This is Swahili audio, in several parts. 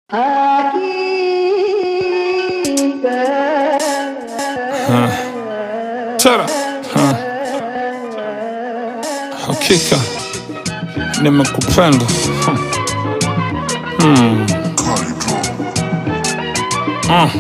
Tara Ha. Hakika nimekupenda Hmm. Uh.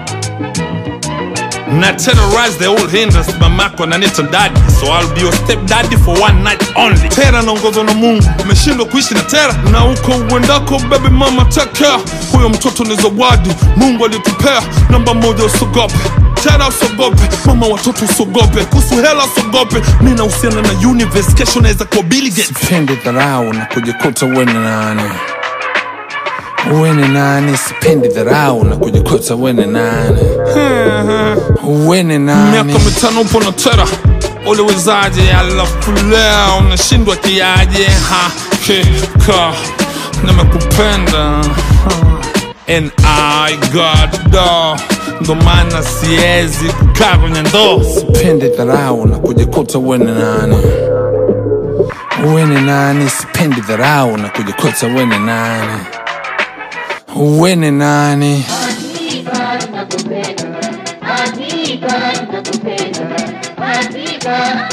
Na terrorize the old hinders mamako ananiita daddy so I'll be your step daddy for one night only tera naongozwa na mungu umeshindwa kuishi na tera na huko uendako baby mama take care huyo mtoto ni zawadi mungu alitupea namba moja usogope tera usogope mama watoto usogope kuhusu hela usogope mi nahusiana na universe kesho naweza kuwa Bill Gates sipendi dharau na kujikuta uwe ni nani uwe ni nani sipendi dharau na kujikuta uwe ni nani uwe ni nani miaka mitano upo na tera uliwezaje alafu leo unashindwa kiaje hakika nimekupenda Ha. and I got do ndo maana siwezi kukaa kwenye ndoo sipendi dharau na kujikuta uwe ni nani uwe ni nani sipendi dharau na kujikuta uwe ni nani uwe ni nani Hakika nakupenda, hakika nakupenda, hakika,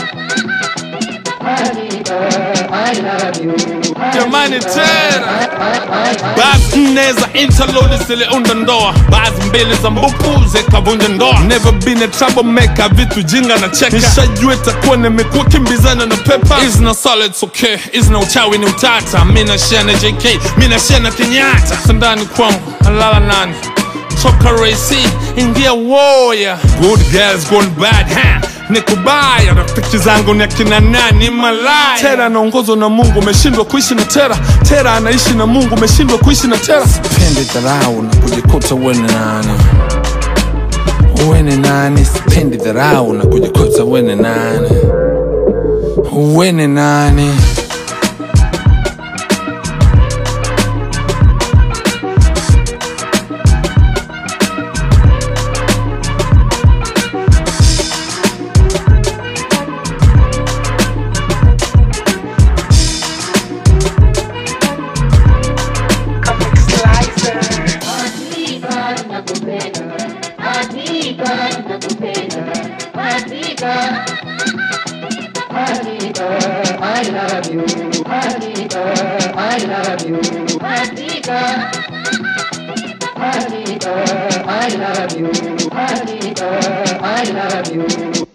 hakika, I love you. jamani tera basi nne za interlodi ziliunda ndoa baadhi mbili za mbupu zikavunja ndoa never been a troublemaker vitu jinga na cheka nishajua itakuwa nimekuwa kimbizana na pepa is na solid okay is na uchawi ni utata mi nashia na jk mi nashia na kenyatta sandani kwangu alala nani toka raisi ingia woya good girls gone bad ha nikubaya rafiki zangu ni akina nani malaya tera anaongozwa na mungu umeshindwa kuishi na tera tera anaishi na mungu umeshindwa kuishi na tera sipendi dharau na kujikuta uwe ni nani uwe ni nani sipendi dharau na kujikuta uwe ni nani uwe ni nani Hakika nakupenda, hakika nakupenda, hakika, hakika, I love you. Hakika, I love you. Hakika, hakika, I love you. Hakika, I love you.